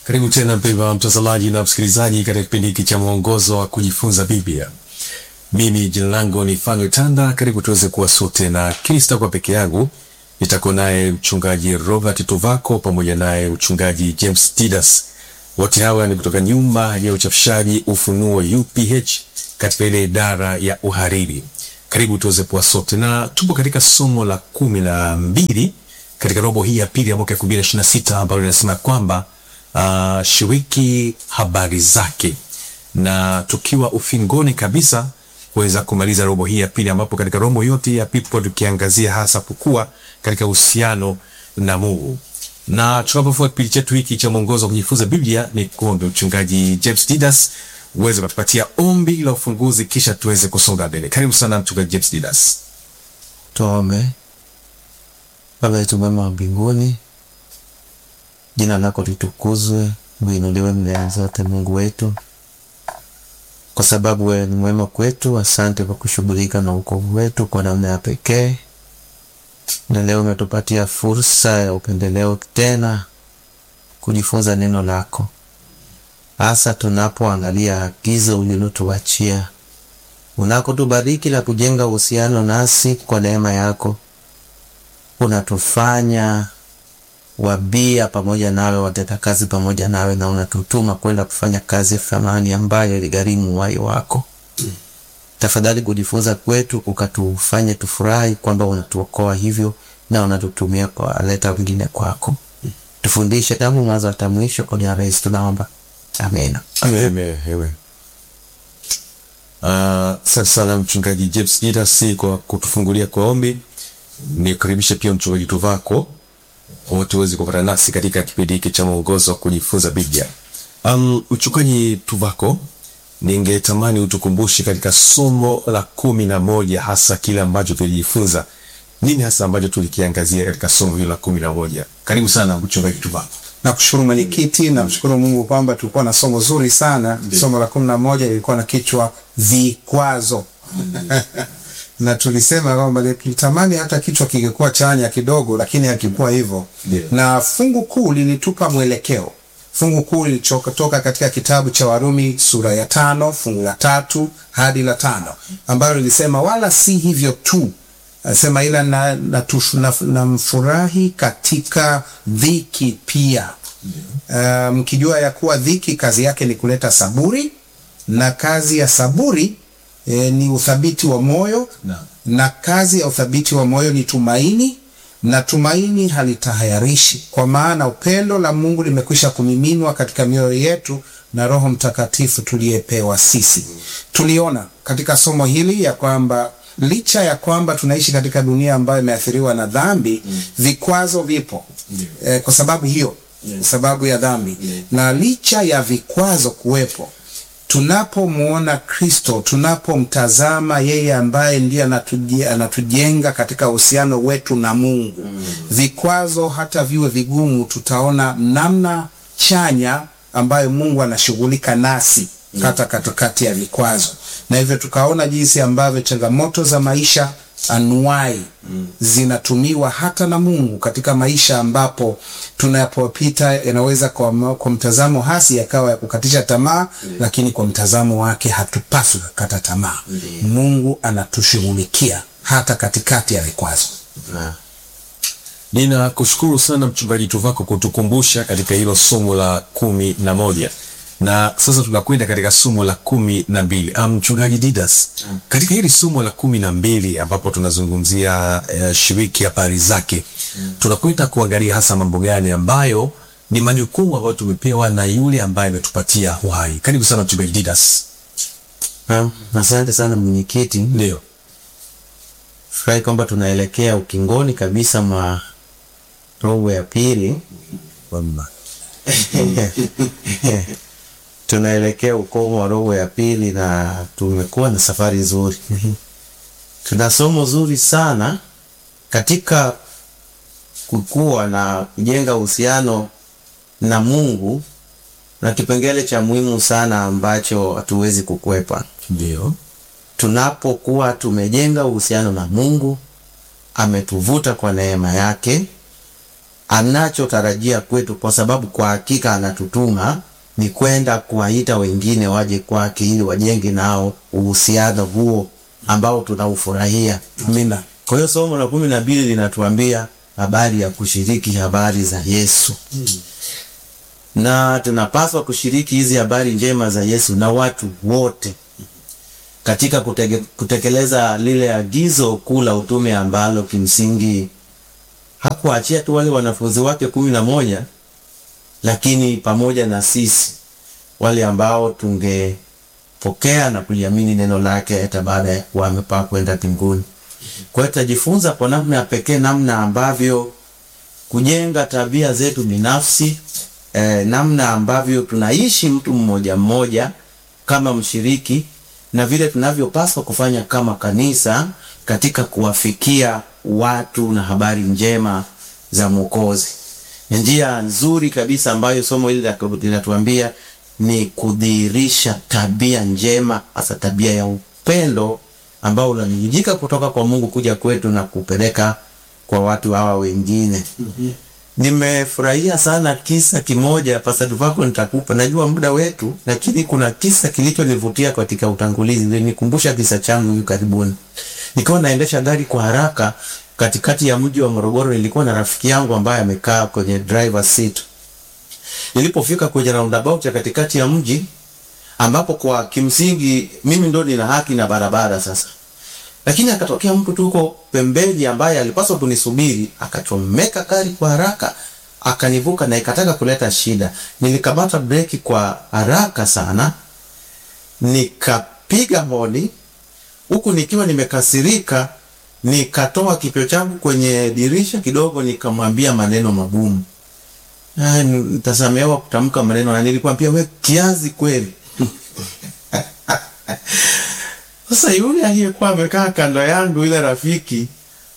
Karibu tena mpendwa mtazamaji na msikilizaji katika kipindi hiki cha mwongozo wa kujifunza Biblia. Mimi jina langu ni Fanuel Tanda. Karibu tuweze kuwa sote, na kini sitakuwa peke yangu, nitakuwa naye mchungaji Robert Tuvako pamoja naye mchungaji James Didas. Wote hawa ni kutoka nyumba ya uchapishaji Ufunuo UPH katika ile idara ya uhariri. Karibu tuweze kuwa sote, na tupo katika somo la kumi na mbili katika robo hii ya pili ya mwaka elfu mbili na ishirini na sita ambalo linasema kwamba uh, shiriki habari zake, na tukiwa ufingoni kabisa kuweza kumaliza robo hii ya pili, ambapo katika robo yote ya pili tukiangazia hasa kukua katika uhusiano na Mungu. Na tunapofua kipindi chetu hiki cha mwongozo wa kujifunza Biblia, ni kuombe mchungaji James Didas uweze kutupatia ombi la ufunguzi, kisha tuweze kusonga mbele. Karibu sana mchungaji James Didas. Tuombe. Baba yetu mwema wa mbinguni, jina lako litukuzwe, uinuliwe mbele zote, Mungu wetu, kwa sababu wewe ni mwema kwetu. Asante kwa kushughulika na wokovu wetu kwa namna ya pekee, na leo umetupatia fursa ya upendeleo tena kujifunza neno lako, hasa tunapoangalia agizo ulilotuachia unakotubariki la kujenga uhusiano nasi kwa neema yako unatufanya wabia pamoja nawe, watenda kazi pamoja nawe, na unatutuma kwenda kufanya kazi ya thamani ambayo iligharimu uhai wako. Tafadhali kujifunza kwetu ukatufanye tufurahi kwamba unatuokoa hivyo na unatutumia kuwaleta wengine kwako. Tufundishe tangu mwanzo hata mwisho, kwa jina la Yesu tunaomba, amena. Amen. Amen. Asante uh, sana mchungaji James Didas kwa kutufungulia kwa ombi. Nikukaribishe pia mchungaji Tuvako wote uweze kupata nasi katika kipindi hiki cha mwongozo wa kujifunza Biblia. Um, mchungaji Tuvako, ningetamani utukumbushe katika somo la kumi na moja hasa kile ambacho tulijifunza. Nini hasa ambacho tulikiangazia katika somo hilo la kumi na moja? Karibu sana mchungaji Tuvako. Nakushukuru mwenyekiti, namshukuru Mungu kwamba tulikuwa na somo zuri sana. Somo la kumi na moja lilikuwa na kichwa vikwazo na tulisema kwamba tulitamani hata kichwa kingekuwa chanya kidogo, lakini hakikuwa hivyo Yeah. na fungu kuu lilitupa mwelekeo. Fungu kuu lilichotoka katika kitabu cha Warumi sura ya tano fungu la tatu hadi la tano ambalo lilisema wala si hivyo tu, anasema ila na, na, tush- na, na mfurahi katika dhiki pia Ah, mkijua ya kuwa dhiki kazi yake ni kuleta saburi na kazi ya saburi e, ni uthabiti wa moyo Naam. na kazi ya uthabiti wa moyo ni tumaini na tumaini halitahayarishi kwa maana upendo la Mungu limekwisha kumiminwa katika mioyo yetu na Roho Mtakatifu tuliyepewa sisi. Tuliona katika somo hili ya kwamba licha ya kwamba tunaishi katika dunia ambayo imeathiriwa na dhambi, vikwazo vipo eh, kwa sababu hiyo sababu ya dhambi na licha ya vikwazo kuwepo tunapomwona Kristo, tunapomtazama yeye ambaye ndiye anatuje- anatujenga katika uhusiano wetu na Mungu, vikwazo hata viwe vigumu, tutaona namna chanya ambayo Mungu anashughulika nasi hata katikati ya vikwazo, na hivyo tukaona jinsi ambavyo changamoto za maisha anuai zinatumiwa hata na Mungu katika maisha ambapo tunapopita yanaweza kwa, ma- kwa mtazamo hasi yakawa ya kukatisha tamaa, lakini kwa mtazamo wake hatupaswi kukata tamaa. Mungu anatushughulikia hata katikati ya vikwazo. Na Ninakushukuru sana mchungaji Tuvako kutukumbusha katika hilo somo la kumi na moja na sasa tunakwenda katika somo la kumi na mbili. Ah, Mchungaji Didas, katika hili somo la kumi na mbili ambapo tunazungumzia uh, shiriki habari zake, tunakwenda kuangalia hasa mambo gani ambayo ni majukumu ambayo tumepewa na yule ambaye ametupatia uhai. Karibu sana mchungaji Didas. Naam, asante sana mwenyekiti. Ndio. Furahi kwamba tunaelekea ukingoni kabisa mwa robo ya pili. tunaelekea ukomo wa robo ya pili na tumekuwa na safari nzuri. Tuna somo zuri sana katika kukua na kujenga uhusiano na Mungu, na kipengele cha muhimu sana ambacho hatuwezi kukwepa Ndio. tunapokuwa tumejenga uhusiano na Mungu, ametuvuta kwa neema yake, anachotarajia kwetu, kwa sababu kwa hakika anatutuma ni kwenda kuwaita wengine waje kwake ili wajenge nao uhusiano huo ambao tunaufurahia. Amina. Kwa hiyo somo la kumi na mbili linatuambia habari ya kushiriki habari za Yesu na tunapaswa kushiriki hizi habari njema za Yesu na watu wote katika kutege, kutekeleza lile agizo kuu la utume ambalo kimsingi hakuachia tu wale wanafunzi wake kumi na moja lakini pamoja na sisi wale ambao tungepokea na kuliamini neno lake hata baada ya kuwa amepaa kwenda mbinguni. Kwa hiyo tutajifunza kwa namna ya pekee namna ambavyo kujenga tabia zetu binafsi eh, namna ambavyo tunaishi mtu mmoja mmoja kama mshiriki na vile tunavyopaswa kufanya kama kanisa katika kuwafikia watu na habari njema za Mwokozi. Njia nzuri kabisa ambayo somo hili linatuambia ni kudhihirisha tabia njema, hasa tabia ya upendo ambao unanijika kutoka kwa Mungu kuja kwetu na kupeleka kwa watu hawa wengine. Nimefurahia sana kisa kimoja pasadu wako nitakupa, najua muda wetu, lakini kuna kisa kilichonivutia katika utangulizi, nikumbusha kisa changu hivi karibuni. Nikiwa naendesha gari kwa haraka katikati ya mji wa Morogoro, nilikuwa na rafiki yangu ambaye amekaa kwenye driver seat. Nilipofika kwenye roundabout ya katikati ya mji ambapo kwa kimsingi mimi ndo nina haki na barabara sasa lakini akatokea mtu tuko pembeni ambaye alipaswa kunisubiri, akachomeka gari kwa haraka, akanivuka na ikataka kuleta shida. Nilikamata breki kwa haraka sana, nikapiga honi huku nikiwa nimekasirika, nikatoa kichwa changu kwenye dirisha kidogo, nikamwambia maneno magumu. Ah, nitasamehewa kutamka maneno, na nilikwambia we kiazi kweli. Sasa yule aliyekuwa amekaa kando yangu, yule rafiki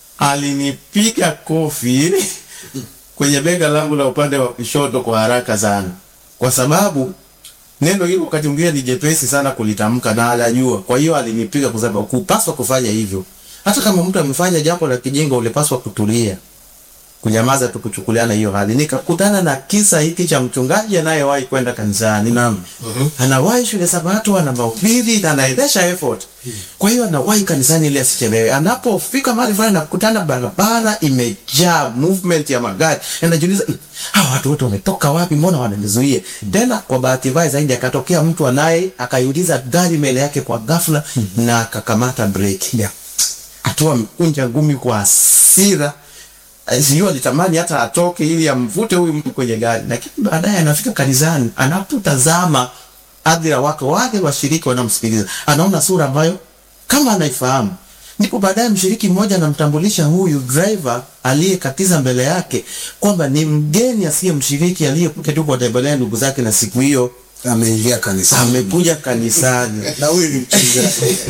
alinipiga kofi kwenye bega langu la upande wa kushoto kwa haraka sana, kwa sababu neno hilo wakati mwingine ni jepesi sana kulitamka na anajua. Kwa hiyo alinipiga kwa sababu kupaswa kufanya hivyo. Hata kama mtu amefanya jambo la kijinga, ulipaswa kutulia, kunyamaza tu, kuchukuliana hiyo hali. Nikakutana na kisa hiki cha mchungaji anayewahi kwenda kanisani. Naam. Anawahi shule Sabato, ana mahubiri na anaendesha effort. Kwa hiyo anawahi kanisani ili asichelewe. Anapofika mahali fulani nakutana barabara imejaa movement ya magari. Anajiuliza, hawa watu wote wametoka wapi? Mbona wananizuia? Tena kwa bahati mbaya zaidi akatokea mtu anaye akaiuliza gari mbele yake kwa ghafla na akakamata breki. Yeah. Atoa mkunja ngumi kwa hasira sijui alitamani hata atoke ili amvute huyu mtu kwenye gari, lakini baadaye anafika kanisani, anapotazama hadhira wake wale washiriki wanamsikiliza, anaona sura ambayo kama anaifahamu. Ndipo baadaye mshiriki mmoja anamtambulisha huyu driver aliyekatiza mbele yake kwamba ni mgeni asiye mshiriki aliyekuja tu kuwatembelea ndugu zake, na siku hiyo Ameingia kanisani. amekuja kanisani Na huyu ni mchungaji.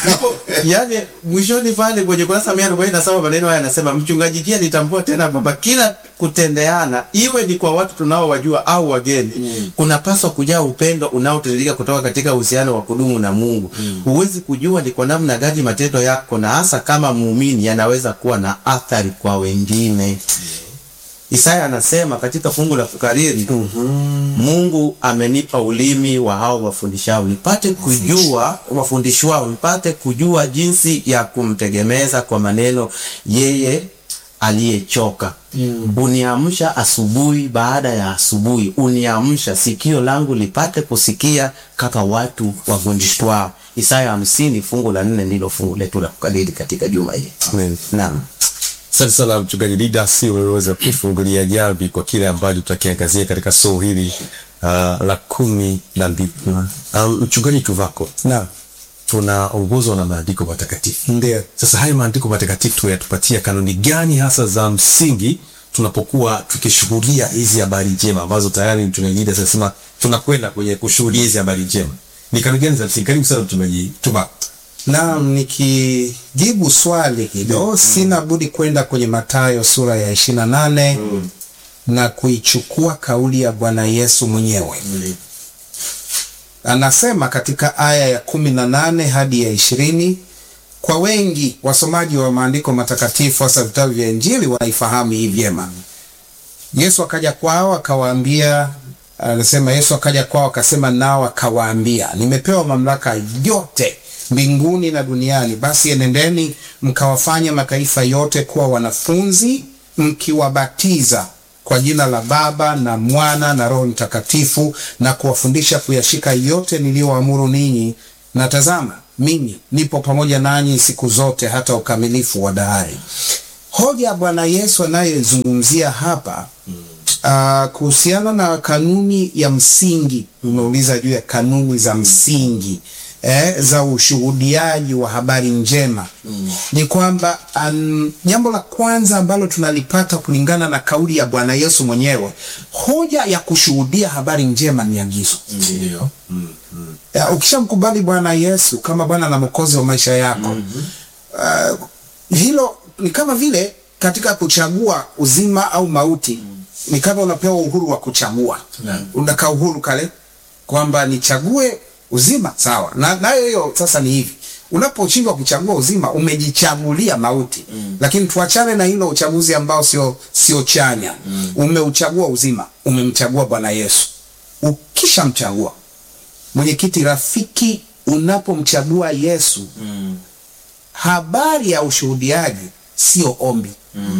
yani mwishoni pale kwenye kurasa mia arobaini na saba maneno haya anasema, mchungaji pia alitambua tena kwamba kila kutendeana, iwe ni kwa watu tunaowajua au wageni, mm. kunapaswa kujaa upendo unaotiririka kutoka katika uhusiano wa kudumu na Mungu. Huwezi kujua ni kwa namna gani matendo yako na hasa kama muumini yanaweza kuwa na athari kwa wengine. Isaya anasema katika fungu la kukariri Mungu amenipa ulimi wa hao wafundishao nipate kujua wafundishwao nipate kujua jinsi ya kumtegemeza kwa maneno yeye aliyechoka. Uniamsha asubuhi baada ya asubuhi, uniamsha sikio langu lipate kusikia kama watu wafundishwao. Isaya hamsini fungu la nne ndilo fungu letu la kukariri katika juma hili. Amen. Naam. Asante sana mchungaji Didas, umeweza kufungulia jamvi kwa kile ambacho tutakiangazia katika somo hili uh, la kumi na mbili. Um, mchungaji Tuvako, Naam. tunaongozwa na maandiko matakatifu. Ndio. Sasa haya maandiko matakatifu yatupatia kanuni gani hasa za msingi tunapokuwa tukishuhudia hizi habari njema ambazo tayari mchungaji Didas anasema tunakwenda kwenye kushuhudia hizi habari njema? Ni kanuni gani za msingi? Karibu sana mchungaji Tuvako. Naam, nikijibu swali hilo sina budi kwenda kwenye Mathayo sura ya ishirini na nane na kuichukua kauli ya Bwana Yesu mwenyewe. Anasema katika aya ya kumi na nane hadi ya ishirini. Kwa wengi wasomaji wa maandiko matakatifu hasa vitabu vya Injili wanaifahamu hii vyema. Yesu akaja kwao akawaambia, anasema Yesu akaja kwao akasema nao akawaambia, nimepewa mamlaka yote mbinguni na duniani, basi enendeni mkawafanya mataifa yote kuwa wanafunzi, mkiwabatiza kwa jina la Baba na Mwana na Roho Mtakatifu, na kuwafundisha kuyashika yote niliyoamuru ninyi, na tazama, mimi nipo pamoja nanyi siku zote hata ukamilifu wa dahari. Hoja ya Bwana Yesu anayezungumzia hapa uh, kuhusiana na kanuni ya msingi, umeuliza juu ya kanuni za msingi eh, za ushuhudiaji wa habari njema mm. ni kwamba um, jambo la kwanza ambalo tunalipata kulingana na kauli ya Bwana Yesu mwenyewe, hoja ya kushuhudia habari njema ni agizo. Ndio. Mm. Mm. Uh, ukishamkubali Bwana Yesu kama Bwana na Mwokozi wa maisha yako uh, hilo ni kama vile katika kuchagua uzima au mauti ni kama unapewa uhuru wa kuchagua Naam. unakaa uhuru kale kwamba nichague uzima sawa na nayo hiyo sasa ni hivi unaposhindwa kuchagua uzima umejichagulia mauti lakini tuachane na hilo uchaguzi ambao sio sio chanya umeuchagua uzima umemchagua bwana yesu ukishamchagua mwenyekiti rafiki unapomchagua yesu habari ya ushuhudiaji sio ombi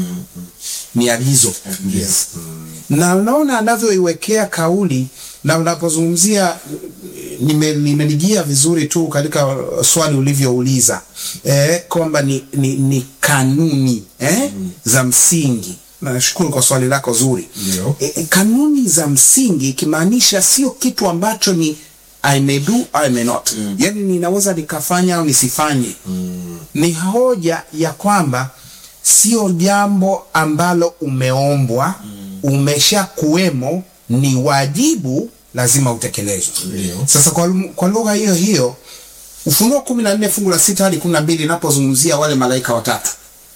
ni agizo Yes. na unaona anavyoiwekea kauli na unapozungumzia nime- nimenijia vizuri tu katika swali ulivyouliza eh, kwamba ni, ni, ni kanuni eh, za msingi nashukuru kwa swali lako zuri Ndio. e, e, kanuni za msingi ikimaanisha sio kitu ambacho ni I may do, I may not mm. yani ninaweza nikafanya au nisifanye mm. ni hoja ya kwamba sio jambo ambalo umeombwa mm. umesha kuwemo ni wajibu lazima utekelezwe Ndio. sasa kwa, kwa lugha hiyo hiyo ufunuo kumi na nne fungu la sita hadi kumi na mbili inapozungumzia wale malaika watatu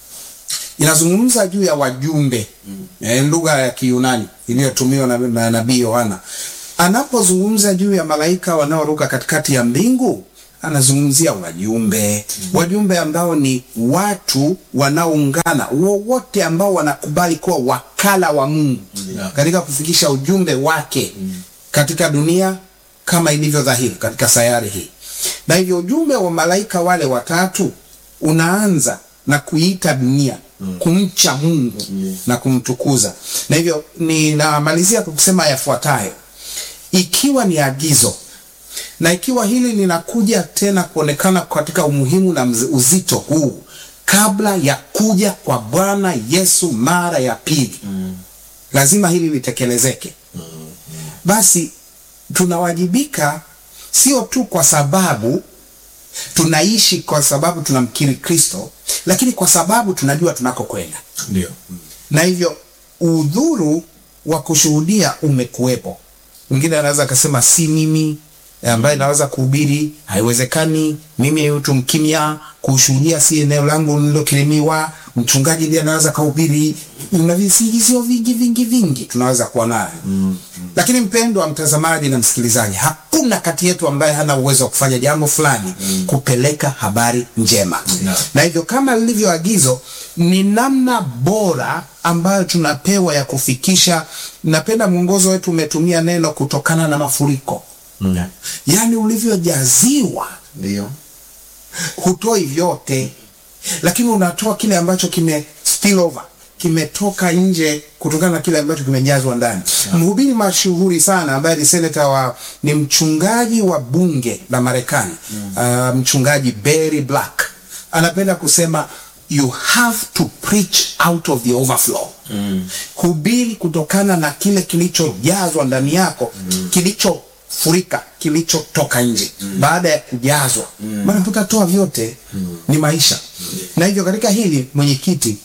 inazungumza juu ya wajumbe mm. eh, lugha ya Kiyunani iliyotumiwa na, na nabii Yohana anapozungumza juu ya malaika wanaoruka katikati ya mbingu anazungumzia wajumbe mm. wajumbe ambao ni watu wanaoungana wowote ambao wanakubali kuwa wakala wa Mungu Yeah. katika kufikisha ujumbe wake katika dunia kama ilivyo dhahiri katika sayari hii na hivyo ujumbe wa malaika wale watatu unaanza na kuiita dunia kumcha Mungu na kumtukuza. Na hivyo ninamalizia kwa kusema yafuatayo: ikiwa ni agizo na ikiwa hili linakuja tena kuonekana katika umuhimu na mz- uzito huu kabla ya kuja kwa Bwana Yesu mara ya pili lazima hili litekelezeke. Basi tunawajibika sio tu kwa sababu tunaishi kwa sababu tunamkiri Kristo, lakini kwa sababu tunajua tunakokwenda, Ndio. na hivyo udhuru wa kushuhudia umekuwepo. Mwingine anaweza akasema si mimi ambaye naweza kuhubiri, haiwezekani. Mimi mtu mkimya, kushuhudia si eneo langu nililokirimiwa. Mchungaji ndiye anaweza kuhubiri. Una visingizio vingi vingi vingi tunaweza kuwa nayo mm, lakini mpendwa mtazamaji na msikilizaji, hakuna kati yetu ambaye hana uwezo wa kufanya jambo fulani kupeleka habari njema Naam. na hivyo kama lilivyo agizo ni namna bora ambayo tunapewa ya kufikisha. Napenda mwongozo wetu umetumia neno kutokana na mafuriko, Mm. yaani ulivyojaziwa Ndio. hutoi vyote, lakini unatoa kile ambacho kime spill over kimetoka nje kutokana na kile ambacho kimejazwa ndani. Mhubiri mashuhuri sana ambaye ni seneta wa ni mchungaji wa bunge la Marekani uh, mchungaji Barry Black anapenda kusema you have to preach out of the overflow. Hubiri kutokana na kile kilichojazwa ndani yako kilichofurika kilichotoka nje baada ya kujazwa maana tutatoa vyote ni maisha na hivyo katika hili mwenyekiti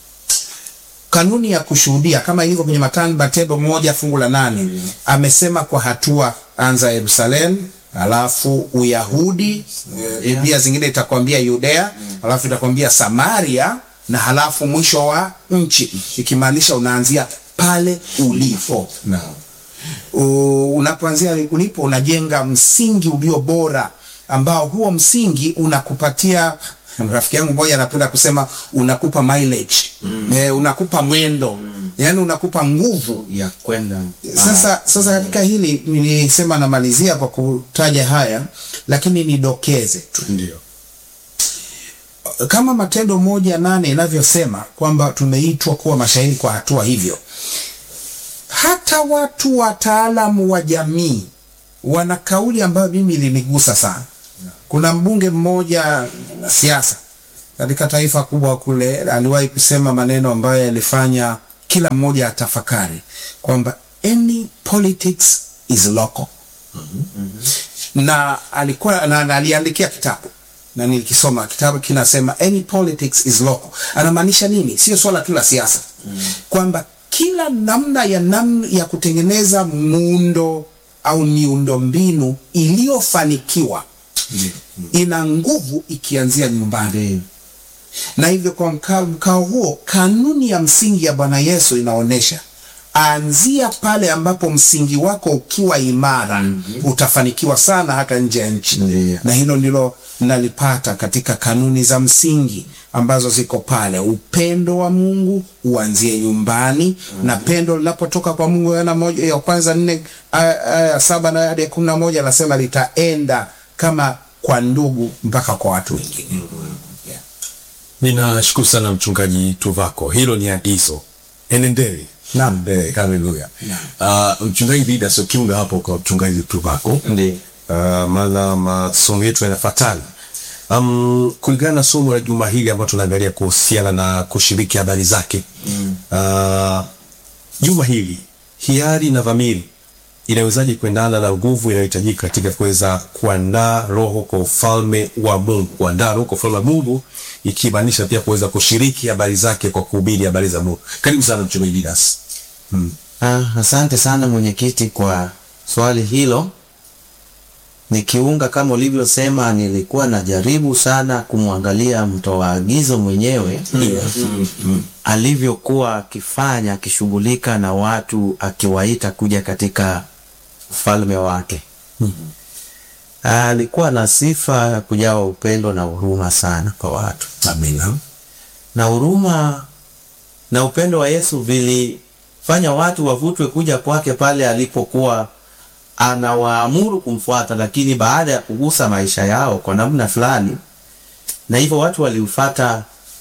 kanuni ya kushuhudia kama ilivyo kwenye Matan- Matendo moja fungu la nane amesema kwa hatua, anza Yerusalemu, alafu Uyahudi, eh, pia zingine itakwambia Yudea, alafu itakwambia Samaria na halafu mwisho wa nchi, ikimaanisha unaanzia pale ulipo. Naam. U- unapoanzia ulipo unajenga msingi ulio bora ambao huo msingi unakupatia rafiki yangu mmoja anapenda kusema unakupa mileage mm. eh, unakupa mwendo mm. yani unakupa nguvu ya kwenda sasa sasa katika hili nilisema namalizia kwa kutaja haya lakini nidokeze tu Ndio. kama matendo moja nane inavyosema kwamba tumeitwa kuwa mashahidi kwa hatua hivyo hata watu wataalamu wa jamii wana kauli ambayo mimi ilinigusa sana kuna mbunge mmoja na siasa katika taifa kubwa kule aliwahi kusema maneno ambayo yalifanya kila mmoja atafakari kwamba any politics is local na alikuwa na, na aliandikia kitabu na nilikisoma kitabu kinasema any politics is local anamaanisha nini sio swala tu la siasa mm. kwamba kila namna ya namna ya kutengeneza muundo au miundo mbinu iliyofanikiwa ina nguvu ikianzia nyumbani na hivyo kwa mkao, mkao huo kanuni ya msingi ya bwana yesu inaonyesha anzia pale ambapo msingi wako ukiwa imara mm-hmm. utafanikiwa sana hata nje ya nchi Ndiyo. na hilo ndilo nalipata katika kanuni za msingi ambazo ziko pale upendo wa mungu uanzie nyumbani mm-hmm. na pendo linapotoka kwa mungu yana moja ya kwanza nne aya aya ya saba na hadi ya kumi na moja anasema litaenda kama kwa ndugu mpaka kwa watu wengine yeah. Ninashukuru sana mchungaji Tuvako, hilo ni agizo, enendeni. Naam. Eh, haleluya. Uh, mchungaji Didas ukiunga hapo kwa mchungaji Tuvako Ndiyo. uh, maana masomo yetu yanafatana. Um, kulingana na somo la juma hili ambalo tunaangalia kuhusiana na kushiriki habari zake mm. uh, juma hili hiari na dhamiri inawezaje kuendana na nguvu inayohitajika katika kuweza kuandaa roho kwa ufalme wa Mungu, kuandaa roho kwa ufalme wa Mungu, ikimaanisha pia kuweza kushiriki habari zake kwa kuhubiri habari za Mungu. Karibu sana mchungaji Didas. Mm. Ah, asante sana mwenyekiti kwa swali hilo. Nikiunga kama ulivyosema, nilikuwa najaribu sana kumwangalia mtoa agizo mwenyewe alivyokuwa akifanya, akishughulika na watu, akiwaita kuja katika ufalme wake. Alikuwa na sifa ya kujawa upendo na huruma sana kwa watu Amina. na huruma na upendo wa Yesu vilifanya watu wavutwe kuja kwake pale alipokuwa anawaamuru kumfuata, lakini baada ya kugusa maisha yao kwa namna fulani, na hivyo watu waliufata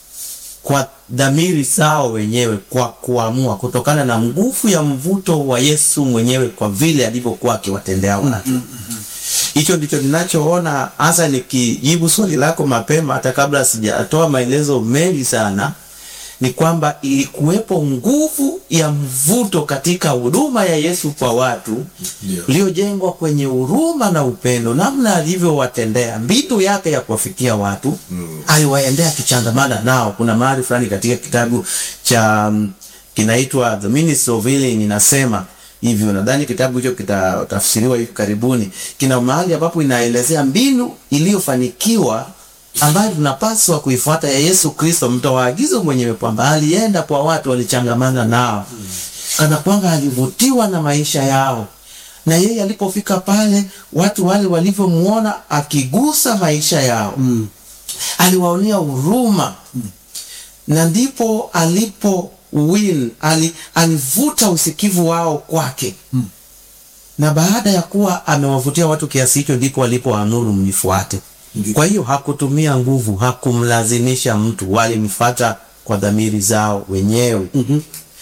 kwa dhamiri zao wenyewe, kwa kuamua, kutokana na nguvu ya mvuto wa Yesu mwenyewe, kwa vile alivyokuwa akiwatendea watu. Hicho ndicho ninachoona hasa, nikijibu swali lako mapema, hata kabla sijatoa maelezo mengi sana, ni kwamba ilikuwepo nguvu ya mvuto katika huduma ya Yesu kwa watu Ndio. iliyojengwa kwenye huruma na upendo, namna alivyowatendea, mbinu yake ya kuwafikia watu mm. aliwaendea akichangamana nao. Kuna mahali fulani katika kitabu cha mm, kinaitwa The Ministry of Healing inasema hivyo, nadhani kitabu hicho kitatafsiriwa hivi karibuni. Kina mahali ambapo inaelezea mbinu iliyofanikiwa ambayo tunapaswa kuifuata ya Yesu Kristo, mtoa agizo mwenyewe, kwamba alienda kwa watu, walichangamana nao kana kwamba alivutiwa na maisha yao, na yeye alipofika pale, watu wale walivyomuona akigusa maisha yao mm. aliwaonea huruma mm. na ndipo alipo win ali, alivuta usikivu wao kwake mm. na baada ya kuwa amewavutia watu kiasi hicho, ndipo walipoamuru mnifuate. Kwa hiyo hakutumia nguvu, hakumlazimisha mtu, walimfuata kwa dhamiri zao wenyewe mm-hmm.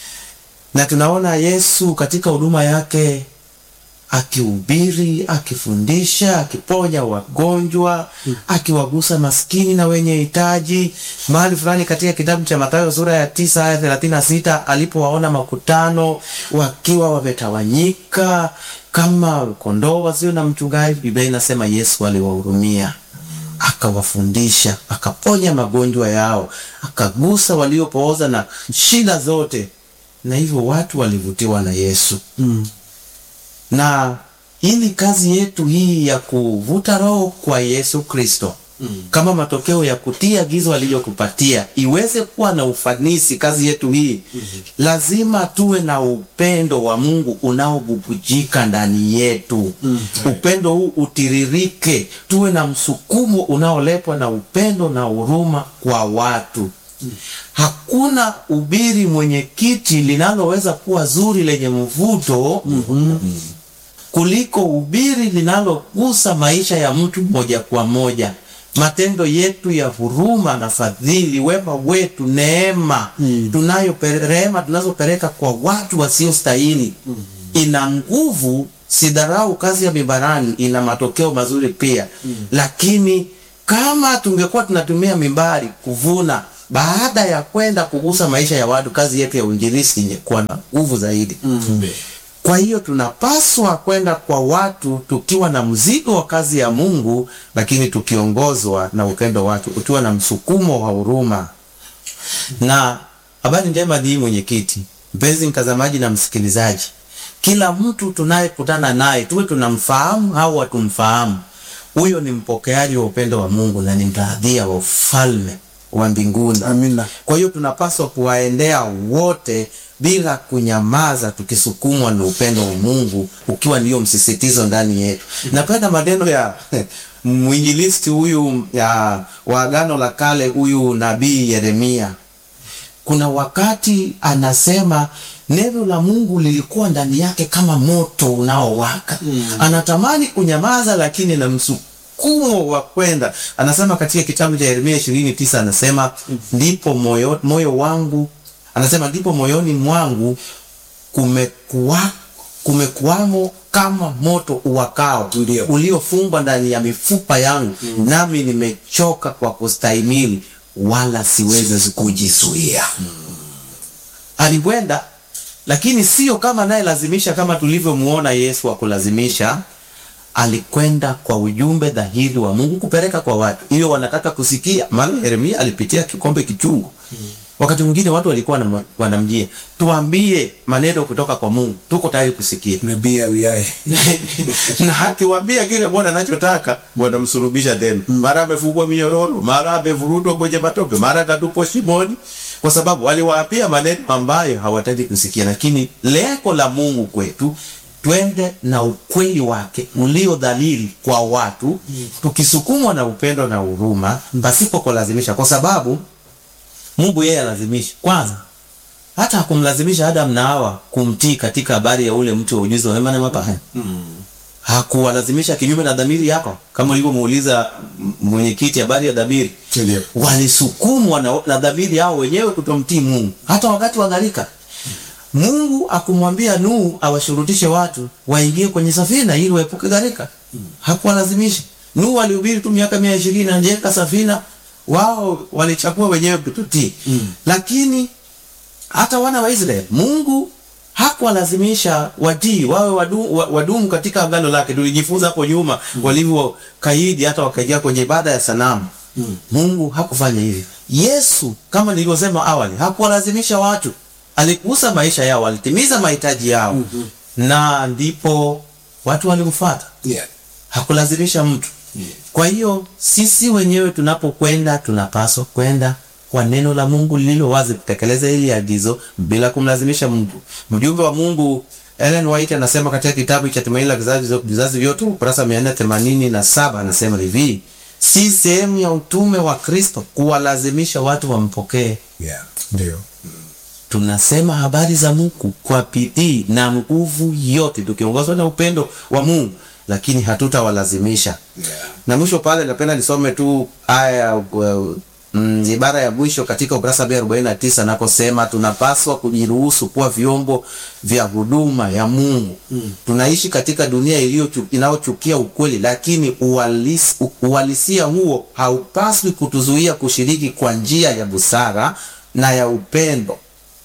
na tunaona Yesu katika huduma yake akihubiri, akifundisha, akiponya wagonjwa, akiwagusa maskini na wenye hitaji. Mahali fulani katika kitabu cha Mathayo sura ya tisa aya thelathini na sita alipowaona makutano wakiwa wametawanyika kama kondoo wasio na mchungaji, Biblia inasema Yesu aliwahurumia akawafundisha, akaponya magonjwa yao, akagusa waliopooza na shida zote, na hivyo watu walivutiwa na Yesu mm. na ili kazi yetu hii ya kuvuta roho kwa Yesu Kristo kama matokeo ya kutii agizo aliyokupatia iweze kuwa na ufanisi kazi yetu hii lazima tuwe na upendo wa Mungu unaobubujika ndani yetu upendo huu utiririke tuwe na msukumo unaoletwa na upendo na huruma kwa watu hakuna ubiri mwenyekiti linaloweza kuwa zuri lenye mvuto kuliko ubiri linalogusa maisha ya mtu moja kwa moja matendo yetu ya huruma na fadhili wema wetu neema tunayo rehema tunazopeleka kwa watu wasiostahili ina nguvu sidharau kazi ya mibarani ina matokeo mazuri pia lakini kama tungekuwa tunatumia mimbari kuvuna baada ya kwenda kugusa maisha ya watu kazi yetu ya uinjilisti ingekuwa na nguvu zaidi kwa hiyo tunapaswa kwenda kwa watu tukiwa na mzigo wa kazi ya Mungu, lakini tukiongozwa na upendo wake, ukiwa na msukumo wa huruma. Na habari njema ni hii, mwenyekiti, mpenzi mtazamaji na msikilizaji, kila mtu tunayekutana naye tuwe tunamfahamu au hatumfahamu, huyo ni mpokeaji wa upendo wa Mungu na ni mtaadhia wa ufalme wa mbinguni. Amina. Kwa hiyo tunapaswa kuwaendea wote bila kunyamaza, tukisukumwa na upendo wa Mungu ukiwa ndio msisitizo ndani yetu. Napenda maneno ya mwinjilisti huyu ya wa Agano la Kale, huyu nabii Yeremia. Kuna wakati anasema neno la Mungu lilikuwa ndani yake kama moto unaowaka. Anatamani kunyamaza, lakini na msukumo wa kwenda. Anasema katika kitabu cha Yeremia ishirini tisa anasema ndipo moyo, moyo wangu anasema ndipo moyoni mwangu kumekuwa kumekuwamo kama moto uwakao Ndio. uliofungwa ndani ya mifupa yangu nami nimechoka kwa kustahimili wala siwezi kujizuia alikwenda lakini sio kama naye lazimisha kama tulivyomuona Yesu akulazimisha alikwenda kwa ujumbe dhahiri wa Mungu kupeleka kwa watu hiyo wanataka kusikia maana Yeremia alipitia kikombe kichungu wakati mwingine watu walikuwa wanam- wanamjia tuambie maneno kutoka kwa Mungu tuko tayari kusikia Nabii Awiyaye. na akiwaambia kile Bwana anachotaka wanamsulubisha tena. Mara amefungwa minyororo, mara amevurudwa kwenye matope, mara atatupwa shimoni, kwa sababu waliwaapia maneno ambayo hawataki kusikia. Lakini lengo la Mungu kwetu twende na ukweli wake ulio dhalili kwa watu, tukisukumwa na upendo na huruma, pasipo kulazimisha, kwa sababu Mungu yeye alazimisha kwanza hata hakumlazimisha Adam na Hawa kumtii katika habari ya ule mti wa ujuzi wa mema na mabaya. Hakuwalazimisha kinyume na dhamiri yako, kama ulivyomuuliza m- mwenyekiti habari ya dhamiri. Ndio. Walisukumwa na, na dhamiri yao wenyewe kutomtii Mungu, hata wakati wa gharika. Mungu akumwambia Nuhu awashurutishe watu waingie kwenye safina ili waepuke gharika. Hakuwalazimisha. Nuhu alihubiri tu miaka mia ishirini anajenga safina, wao walichagua wenyewe kututii. Lakini hata wana wa Israeli Mungu hakuwalazimisha watii wawe wadu, wa- wadumu katika agano lake. Tulijifunza hapo nyuma walivyo kaidi hata wakaingia kwenye ibada ya sanamu. Mungu hakufanya hivyo. Yesu kama nilivyosema awali hakuwalazimisha watu, aligusa maisha yao, alitimiza mahitaji yao na ndipo watu walimfuata Yeah. hakulazimisha mtu. Kwa hiyo sisi wenyewe tunapokwenda tunapaswa kwenda kwa neno la Mungu lililo wazi, kutekeleza hili agizo bila kumlazimisha mtu. Mjumbe wa Mungu Ellen White anasema katika kitabu cha Tumaini la Vizazi Vizazi Vyote ukurasa mia nne themanini na saba anasema hivi, si sehemu ya utume wa Kristo kuwalazimisha watu wampokee. Yeah. Ndio. Tunasema habari za Mungu kwa bidii na nguvu yote, tukiongozwa na upendo wa Mungu, lakini hatutawalazimisha. Yeah. Na mwisho pale napenda nisome tu aya uh, mm, ibara ya mwisho katika ukurasa wa 49 nakosema tunapaswa kujiruhusu kuwa vyombo vya huduma ya Mungu. Tunaishi katika dunia iliyo inayochukia ukweli, lakini uhalisi, uhalisia huo haupaswi kutuzuia kushiriki kwa njia ya busara na ya upendo.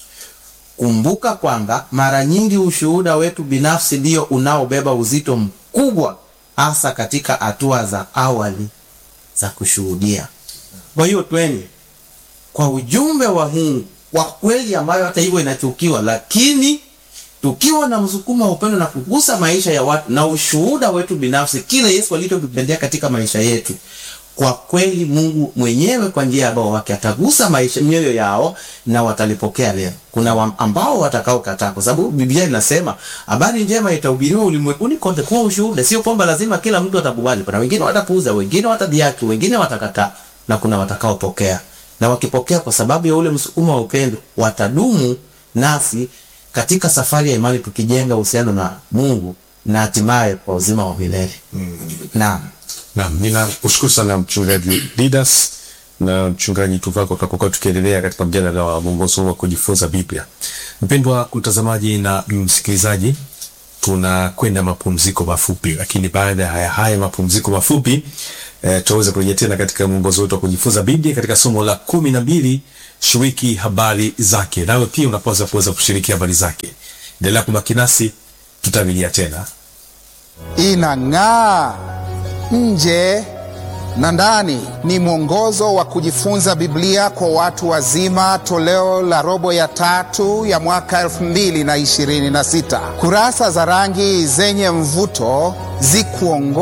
Kumbuka kwamba mara nyingi ushuhuda wetu binafsi ndio unaobeba uzito mkubwa, hasa katika hatua za awali za kushuhudia. Kwa hiyo tweni kwa ujumbe wa Mungu wa kweli, ambayo hata hivyo inachukiwa, lakini tukiwa na msukumo wa upendo na kugusa maisha ya watu na ushuhuda wetu binafsi, kile Yesu alichokipendea katika maisha yetu, kwa kweli Mungu mwenyewe kwa njia ya Roho wake atagusa maisha mioyo yao na watalipokea leo. Kuna wa, ambao watakaokataa, kwa sababu Biblia inasema habari njema itahubiriwa ulimwenguni kote kwa ushuhuda. Sio kwamba lazima kila mtu atakubali. Kuna wengine watapuuza, wengine watadhiaki, wengine watakataa, na kuna watakaopokea. Na wakipokea kwa sababu ya ule msukumo wa upendo, watadumu nasi katika safari ya imani, tukijenga uhusiano na Mungu na hatimaye kwa uzima wa milele. Naam. Naam, ninakushukuru sana mchungaji Didas na mchungaji Tuvako tutakokuwa tukiendelea katika mjadala wa mwongozo wa kujifunza Biblia. Mpendwa mtazamaji na msikilizaji, tunakwenda mapumziko mafupi, lakini baada ya haya haya mapumziko mafupi eh, tutaweza kurejea tena katika mwongozo wetu wa kujifunza Biblia katika somo la kumi na mbili shiriki habari zake. Nawe pia unapaswa kuweza kushiriki habari zake. Endelea kubaki nasi, tutavilia tena. inang'aa nje na ndani. Ni mwongozo wa kujifunza Biblia kwa watu wazima, toleo la robo ya tatu ya mwaka 2026. Kurasa za rangi zenye mvuto zikuongoza